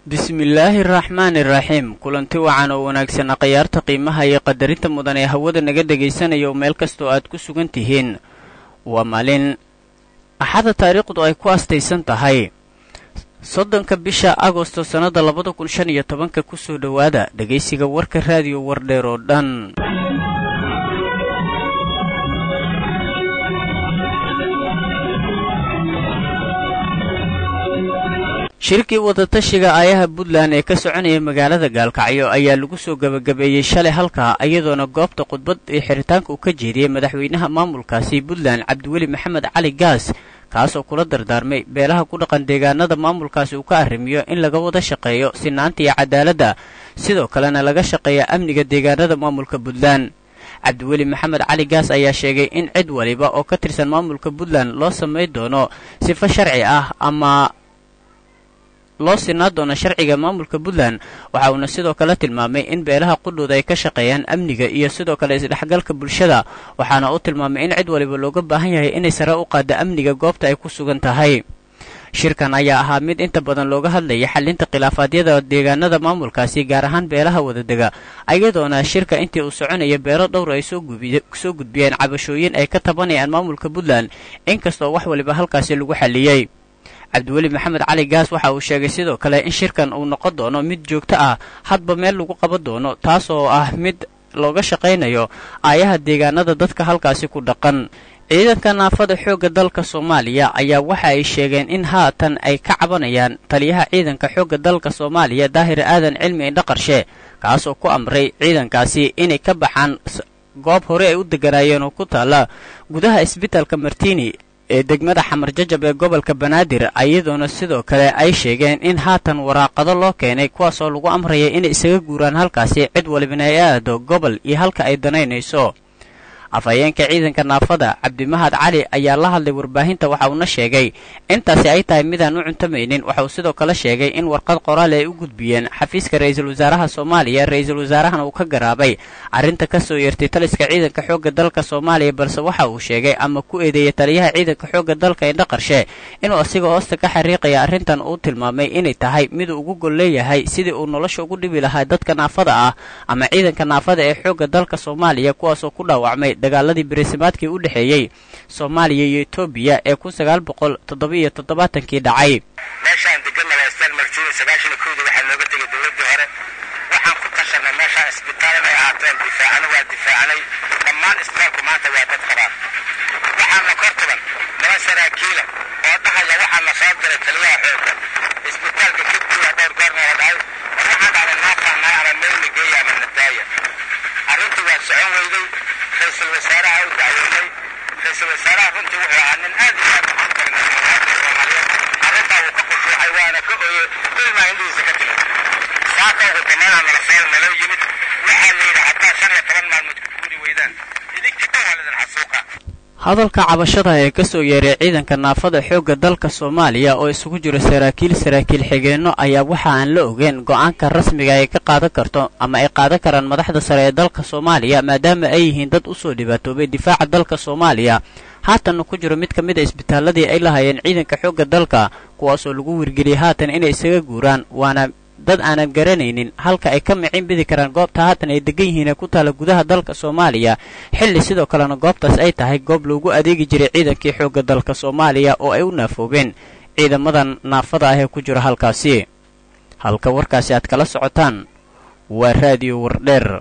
bismillaahi araxmaani iraxiim kulanti wacan oo wanaagsanaa khayaarta qiimaha iyo qadarinta mudan ee hawada naga dhegaysanaya oo meel kastoo aad ku sugan tihiin waa maalin axada taariikhdu ay ku astaysan tahay soddonka bisha agosto sannada labada kun shan iyo tobanka kusoo dhowaada dhegaysiga warka raadiyo wardheer oo dhan shirkii wadatashiga aayaha puntland ee ka soconaya magaalada gaalkacyo ayaa lagu soo gebagabeeyey shalay halkaa iyadoona goobta khudbad ee xiritaanka uu ka jeediyey madaxweynaha maamulkaasi puntland cabdiweli maxamed cali gaas kaasoo kula dardaarmay beelaha ku dhaqan deegaanada maamulkaasi uu ka arrimiyo in laga wada shaqeeyo sinaanta iyo cadaaladda sidoo kalena laga shaqeeya amniga deegaanada maamulka puntland cabdiweli maxamed cali gaas ayaa sheegay in cid waliba oo ka tirsan maamulka puntland loo samayn doono sifo sharci ah ama loo sinaa doono sharciga maamulka puntland waxa uuna sidoo kale tilmaamay in beelaha qudhooda ay ka shaqeeyaan amniga iyo sidoo kale isdhexgalka bulshada waxaana uu tilmaamay in cid waliba looga baahan yahay inay sare u qaadda amniga goobta ay ku sugan tahay shirkan ayaa ahaa mid inta badan looga hadlayay xalinta khilaafaadyada deegaanada maamulkaasi gaar ahaan beelaha wadadega iyadoona shirka intii uu soconaya beelo dhowr ay soo gudbiyeen cabashooyin ay ka tabanayaan maamulka puntland inkastoo wax waliba halkaasi lagu xalliyey cabdiweli maxamed cali gaas waxa uu sheegay sidoo kale in shirkan uu noqon doono mid joogto ah hadba meel lagu qaban doono taas oo ah mid looga shaqaynayo aayaha deegaanada dadka halkaasi ku dhaqan ciidanka naafada xoogga dalka soomaaliya ayaa waxa ay sheegeen in haatan ay ka cabanayaan taliyaha ciidanka xoogga dalka soomaaliya daahir aadan cilmi indhaqarshe kaasoo ku amray ciidankaasi inay ka baxaan goob hore ay u deganaayeen oo ku taalla gudaha isbitaalka martini ee degmada xamar jajab ee gobolka banaadir iyadoona sidoo kale ay sheegeen in haatan waraaqado loo keenay kuwaasoo lagu amraya inay isaga guuraan halkaasi cid walibana ay aado gobol iyo halka ay danaynayso afhayeenka ciidanka naafada cabdimahad cali ayaa la hadlay warbaahinta waxa uuna sheegay intaasi ay tahay midaan u cuntamaynin waxa uu sidoo kale sheegay in warqad qoraal ay u gudbiyeen xafiiska ra-iisul wasaaraha soomaaliya ra-iisul wasaarahana uu ka garaabay arrinta ka soo yeertay taliska ciidanka xoogga dalka soomaaliya balse waxa uu sheegay ama ku eedeeyay taliyaha ciidanka xoogga dalka indhaqarshe inuu asiga hoosta ka xariiqaya arrintan uu tilmaamay inay tahay miduu ugu gol leeyahay sidii uu nolosha ugu dhibi lahaa dadka naafada ah ama ciidanka naafada ee xoogga dalka soomaaliya kuwaasoo ku dhaawacmay dagaaladii beriisamaadkii u dhexeeyey soomaaliya iyo etoobiya ee kun sagaal boqol toddoba-iyo toddobaatankii dhacay meeshaan deganna waa istaan martiina sagaashan iyo kowda waxaa nooga tegay dowladdii hore waxaan ku tashanay meeshaan isbitaal inay ahaateen difaacana waa difaacnay dhammaan isbitaalku maanta waa dad qabaan waxaana kor tuban laba saraakiila oo dhahaya waxaa la soo diray taliyaha xoogga isbitaalka kadguuda dhowr goorna la dhahay waxaan dhahday naafahnaay ama meelna geeya ama nadaaya arrintu waa socon weyday ra-iisul wasaaraha u dacwoonay ra-iisul wasaaraha runtii wuxuu ahaa nin aad iyo aad ugu karnay muwaadin soomaaliyeed arrintaa wuu ka khushuucay waana ka ooyey ilmaa indhihiisa ka timid saaka ugu damaanaa nala soo nala yimid waxaa la yidhi haddaa shan iyo toban maalmood ku guuri weydaan idinka dhan waa lidin xasuuqa hadalka cabashada ee ka soo yeeray ciidanka naafada xoogga dalka soomaaliya oo isugu jiro saraakiil saraakiil xigeenno ayaa waxa aan la ogeyn go-aanka rasmiga ay ka qaadan karto ama ay qaadan karaan madaxda sare ee dalka soomaaliya maadaama ay yihiin dad u soo dhibaatoobay difaaca dalka soomaaliya haatanna ku jiro mid ka mid a isbitaaladii ay lahaayeen ciidanka xoogga dalka kuwaasoo lagu wirgeliyay haatan inay isaga guuraan waana dad aanan garanaynin halka ay ka micin bidi karaan goobta haatan ay degan yihiin ee ku taala gudaha dalka soomaaliya xilli sidoo kalena goobtaas ay tahay goob loogu adeegi jiray ciidankii xoogga dalka soomaaliya oo ay u naafoobeen ciidamadan naafada ah ee ku jira halkaasi halka warkaasi aad kala socotaan waa raadiyo wardheer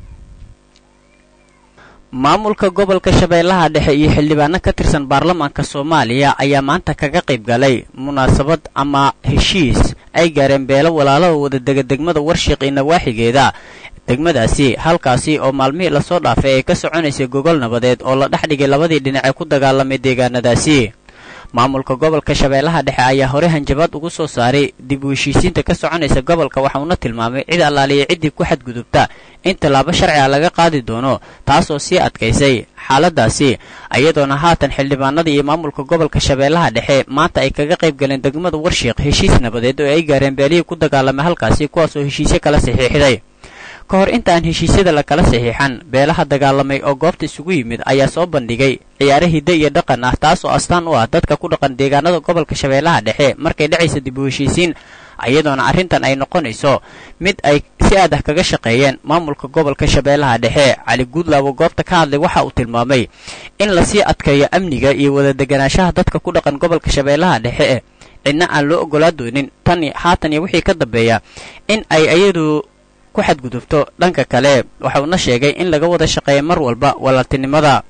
maamulka gobolka shabeellaha dhexe iyo xildhibaano ka tirsan baarlamaanka soomaaliya ayaa maanta kaga qayb galay munaasabad ama heshiis ay gaareen beelo walaalada wadadega degmada warshiiq iyo nawaaxigeeda degmadaasi halkaasi oo maalmihii lasoo dhaafay ay ka soconaysay gogol nabadeed oo la dhex dhigay labadii dhinac ee ku dagaalamay deegaanadaasi maamulka gobolka shabeellaha dhexe ayaa hore hanjabaad ugu soo saaray dib u heshiisiinta ka soconaysa gobolka waxauna tilmaamay cid allaaliya ciddii ku xadgudubta in tallaabo sharci a laga qaadi doono taasoo sii adkaysay xaaladaasi iyadoona haatan xildhibaanada iyo maamulka gobolka shabeellaha dhexe maanta ay kaga qayb galeen degmada warshiiq heshiis nabadeed oo ay gaareen beelihii ku dagaalamay halkaasi kuwaasoo heshiisyo kala saxiixday ka hor intaan heshiisyada lakala saxiixan beelaha dagaalamay oo goobta isugu yimid ayaa soo bandhigay ciyaare hidde iyo dhaqan ah taas oo astaan u ah dadka ku dhaqan deegaanada gobolka shabeellaha dhexe markay dhacaysa dib u heshiisiin iyadoona arrintan ay noqonayso mid ay si aad ah kaga shaqeeyeen maamulka gobolka shabeellaha dhexe cali guudlaabo goobta ka hadlay waxa uu tilmaamay in lasii adkeeyo amniga iyo wada deganaanshaha dadka ku dhaqan gobolka shabeellaha dhexe cidna aan loo oggolaa doonin tan haatan iyo wixii ka dambeeya in ay iyadu ku xadgudubto dhanka kale waxauna sheegay in laga wada shaqeeya mar walba walaaltinimada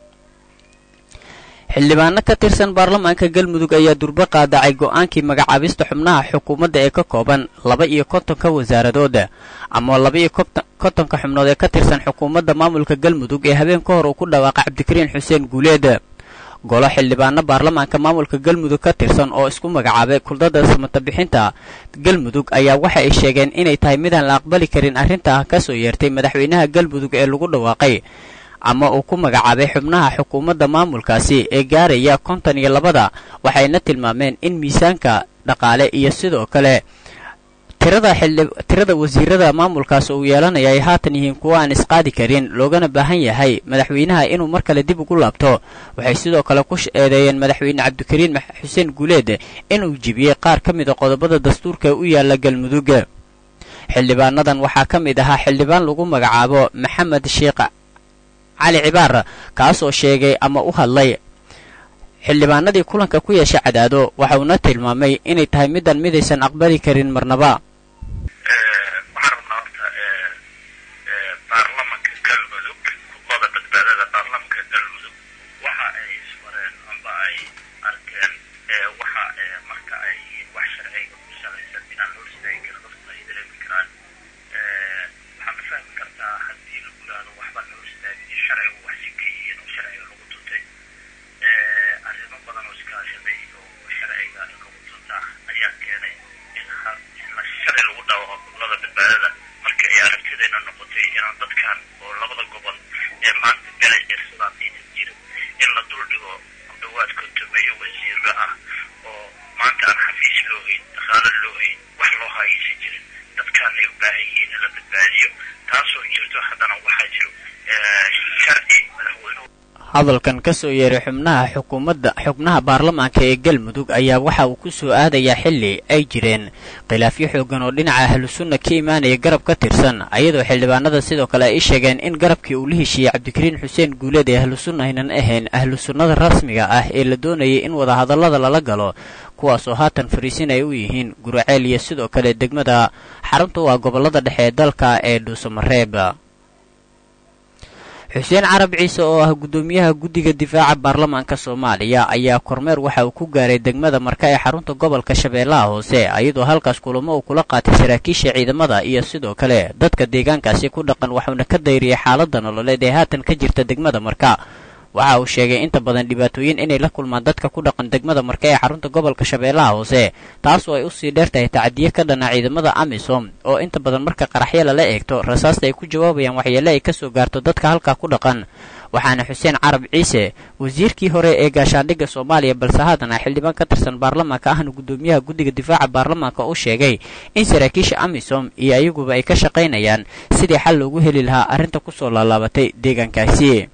xildhibaano ka tirsan baarlamaanka galmudug ayaa durbo qaadacay go'aankii magacaabista xubnaha xukuumadda ee ka kooban laba iyo kontonka wasaaradooda ama laba iyo kontonka xubnood ee ka tirsan xukuumadda maamulka galmudug ee habeen ka hor uu ku dhawaaqay cabdikariin xuseen guuleed golo xildhibaano baarlamaanka maamulka galmudug ka tirsan oo isku magacaabay kuldada samata bixinta galmudug ayaa waxa ay sheegeen inay tahay midaan la aqbali karin arrintaa ka soo yeertay madaxweynaha galmudug ee lagu dhawaaqay ama uu ku magacaabay xubnaha xukuumadda maamulkaasi ee gaaraya konton iyo labada waxayna tilmaameen in miisaanka dhaqaale iyo sidoo kale tirada xildhi tirada wasiirada maamulkaas uu yeelanaya ay haatan yihiin kuwo aan isqaadi karin loogana baahan yahay madaxweynaha inuu mar kale dib ugu laabto waxay sidoo kale ku eedeeyeen madaxweyne cabdikariin xuseen guuleed inuu jibiyey qaar ka mid a qodobada dastuurka u yaala galmudug xildhibaanadan waxaa ka mid ahaa xildhibaan lagu magacaabo maxamed sheekh cali cibaar kaasoo sheegay ama u hadlay xildhibaanadii kulanka ku yeesha cadaado waxauna tilmaamay inay tahay midaan midaysan aqbali karin marnaba waxaan rabnaa horta baarlamanka galmudug kuqoda badbaadada baarlamanka galmudug waxa ay isfareen amba ay arkeen waxa marka ay yihiin wax sharciga ku salaysan inaan loo istaagi karin dadku ay dareemi karaan waxaa ma fahmi kartaa haddii lagu yidhaahdo waxba loo istaagin sharcigu wax si ka yihiin oo sharciga lagu tuntay arrimo badan oo iskaashaday oo sharciga lagu tuntaa ayaa keenay in la sharci lagu dhawaco gobolada badbaadada marka ay aragtidayna noqotay inaan dadkan oo labada gobol ee maanta belay irsadaan aynan jirin in la dul dhigo ku dhawaad kontumeeyo wasiiro ah oo maanta aan xafiis loo hayn dhaqaalo loo hayn wax loo hayaysan jirin dadkaan ay u baahan yihiin in la badbaadiyo taasoo jirto haddana waxaa jiro sharci madaxweynuhu hadalkan ka soo yeeray xubnaha xukuumadda xubnaha baarlamaanka ee galmudug ayaa waxa uu ku soo aadayaa xilli ay jireen khilaafyo xooggan oo dhinaca ahlusunna ka imaanaya garab ka tirsan ayadoo xildhibaanada sidoo kale ay sheegeen in garabkii uu la heshiiyey cabdikariin xuseen guuleed ee ahlusunna aynan ahayn ahlusunnada rasmiga ah ee la doonayay in wadahadallada lala galo kuwaasoo haatan fariisin ay u yihiin guraceel iyo sidoo kale degmada xarunta u ah gobollada dhexe ee dalka ee dhuusamareeb xuseen carab ciise oo ah guddoomiyaha guddiga difaaca baarlamaanka soomaaliya ayaa kormeer waxa uu ku gaaray degmada marka ee xarunta gobolka shabeellaha hoose iyadoo halkaas kulamo uu kula qaatay saraakiisha ciidamada iyo sidoo kale dadka deegaankaasi ku dhaqan waxuuna ka dayriyay xaaladda nololeed ee haatan ka jirta degmada marka waxa uu sheegay inta badan dhibaatooyin inay la kulmaan dadka ku dhaqan degmada marka ee xarunta gobolka shabeellaha hoose taasoo ay usii dheer tahay tacadiye ka dhana ciidamada amisom oo inta badan marka qaraxyo lala eegto rasaasta ay ku jawaabayaan waxyeele ay kasoo gaarto dadka halkaa ku dhaqan waxaana xuseen carab ciise wasiirkii hore ee gaashaandhigga soomaaliya balse haddana xildhibaan ka tirsan baarlamaanka ahna guddoomiyaha guddiga difaaca baarlamaanka uu sheegay in saraakiisha amisom iyo ayaguba ay ka shaqaynayaan sidii xal loogu heli lahaa arrinta kusoo laalaabatay deegaankaasi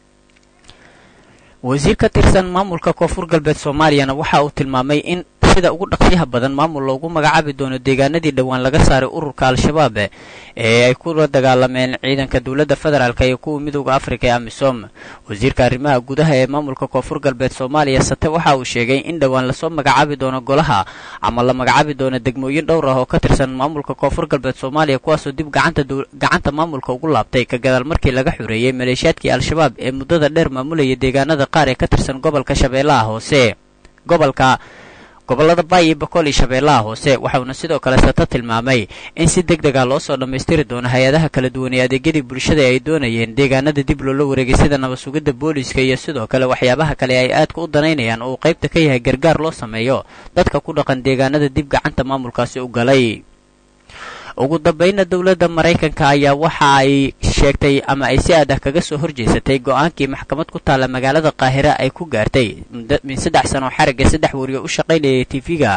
wasiir ka tirsan maamulka koonfur galbeed soomaaliyana waxa uu tilmaamay in sida ugu dhaqsiyaha badan maamul loogu magacaabi doono deegaanadii dhowaan laga saaray ururka al-shabaab ee ay kula dagaalameen ciidanka dowladda federaalk iyo kuwa midooda afrika ee amisom wasiirka arrimaha gudaha ee maamulka koonfur galbeed soomaaliya sate waxa uu sheegay in dhowaan lasoo magacaabi doono golaha ama la magacaabi doono degmooyin dhowr ah oo ka tirsan maamulka koonfur galbeed soomaaliya kuwaasoo dib gacanta maamulka ugu laabtay ka gadaal markii laga xureeyey maleeshiyaadkii al-shabaab ee muddada dheer maamulayay deegaanada qaar ee ka tirsan gobolka shabeellaha hoose gobolka gobollada baay iyo boqol iyo shabeellaha hoose waxauna sidoo kale sata tilmaamay in si deg deg ah loo soo dhammaystiri doono hay-adaha kala duwan ee adeegyadii bulshada ay doonayeen deegaanada dib loola wareegay sida nabad sugidda booliiska iyo sidoo kale waxyaabaha kale ay aadka u danaynayaan oo uu qaybta ka yahay gargaar loo sameeyo dadka ku dhaqan deegaanada dib gacanta maamulkaasi u galay ugu dambayna dowladda maraykanka ayaa waxa ay sheegtay ama ay si aad ah kaga soo horjeysatay go-aankii maxkamad ku taalla magaalada qaahira ay ku gaartay min saddex sano xarigga saddex wariyo u shaqaynayay tv-ga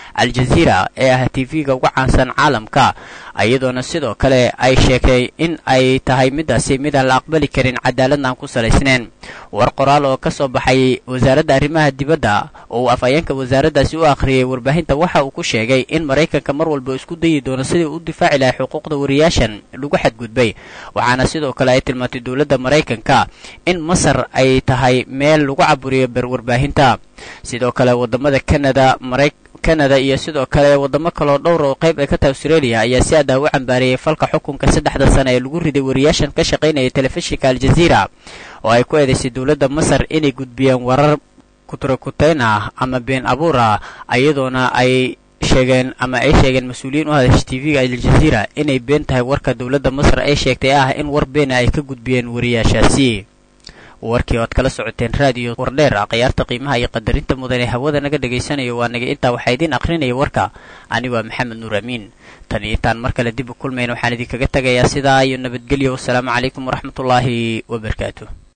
al-jaziira ee ah tv-ga uga caansan caalamka iyadoona sidoo kale ay sheegtay in ay tahay midaasi midaan la aqbali karin cadaaladna aan ku salaysnayn war qoraal oo ka soo baxay wasaaradda arrimaha dibadda oo uu afhayeenka wasaaraddaasi u akhriyey warbaahinta waxa uu ku sheegay in maraykanka mar walba isku dayi doono sidii u difaaci lahay xuquuqda wariyaashan lagu xadgudbay waxaana sidoo kale ay tilmaantay dowladda maraykanka in masar ay tahay meel lagu caburiyo ber warbaahinta sidoo kale wadamada canada mara canada iyo sidoo kale wadamo kaloo dhowr oo qayb ay ka tahay australia ayaa si adah u cambaariyey falka xukunka saddexda sane ee lagu riday wariyaashan ka shaqaynaya telefishinka al-jaziira oo ay ku eedaysay dowladda masar inay gudbiyeen warar kuturakutayn ah ama been abuur ah iyadoona ay sheegeen ama ay sheegeen mas-uuliyiin u hadasha tv-ga al-jaziira inay been tahay warka dowladda masar ay sheegtay ah in war beena ay ka gudbiyeen wariyaashaasi warkii oad kala socoteen raadiyo wardheer ah khiyaarta qiimaha iyo qadarinta mudan ee hawada naga dhagaysanayo waa naga intaa waxaa idiin akhrinaya warka ani waa maxamed nuur amiin tan iyo intaan mar kale dib u kulmayna waxaan idinkaga tegayaa sidaa iyo nabadgelyo wasalaamu calaykum waraxmatullaahi wabarakaatu